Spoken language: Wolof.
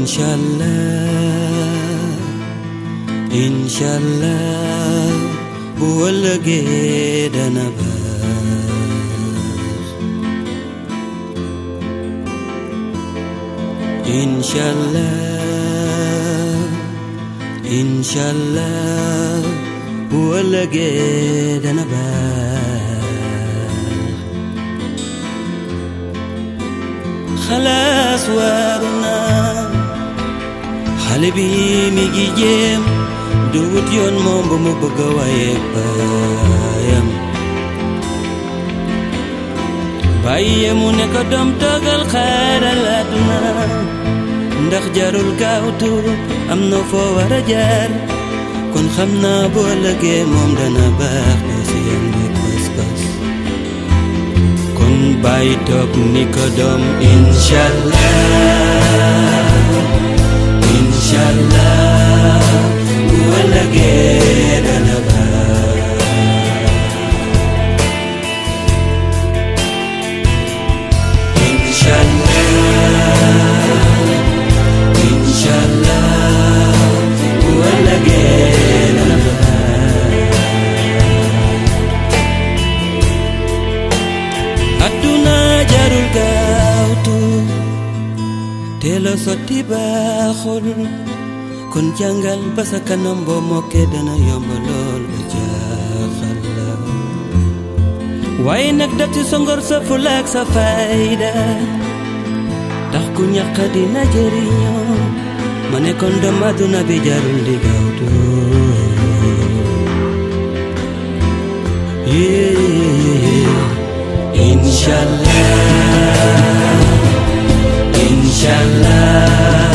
inshallah inshallah bu ëllëgee dana baax inshallah inshallah bu ëllëgee dana baax xalaas waaru naa xale bi mi ngi jéem du wut yoon moom ba mu bëgg a waaye baayam bàyyi mu ne ko doom toogal xaaral àdduna ndax jarul gaawtu am na foo war a jaar kon xam naa boo lëgee moom dana baax ba si yam rek pas-pas kon bàyyi toog ni ko doom inshallah inshallah bu ëllëgee dana baax inshallah inshallah bu ëllëgee dana baax adduna jarul gaawtu teel a sotti baaxul kon jàngal ba sa kanam boo mokkee dana yomb lool ba jaaxal la waaye nag def ci sa ngor sa fulla ak sa fayda tax ku ñàkk dina jëriñoo ma ne kon doom àdduna bi jarul di gaawtu inshallah inshallah